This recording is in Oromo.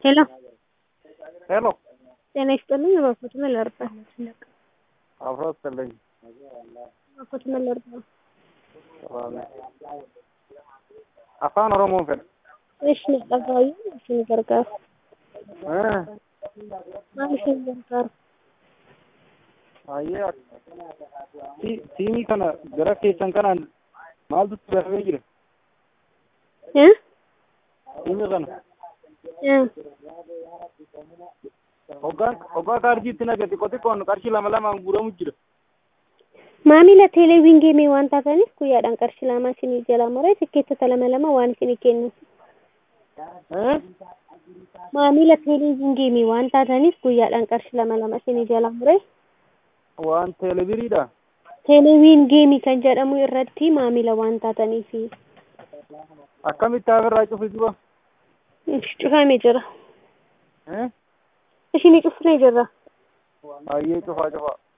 ሄሎ ሄሎ ጤና ይስጥልኝ። እባክዎት ምን ላድርግ? አብሮ አስጠለኝ እባክዎት ምን ላድርግ? afaan oromoon fedha Ishni dhagaayu ishni gargaaru. Eh, Maal ishni gargaaru? baay'ee si- siimii kana gara keessan kanaan maaltu darbee jira Eh? siimii kana Eh. hoggaan hoggaa kaarjiitti naga xiqqoo xiqqoon qarshii lama lamaan guuramu jira Maamila teeleviingeemii waan taataniif guyyaadhaan qarshii lama isinii jalaa muree tikkeettota lama lama waan isinii kennu. Eh, Maamila teeleviingeemii waan taataniif guyyaadhaan qarshii lama lama isinii jalaa muree waan teelebiriidha teeleviingeemii kan jedhamu irratti maamila waan taataniif akkamitti afirraa cufisiba cufamee jira. Eh, Isinii cufnee jirra. baay'ee cufaa cufaa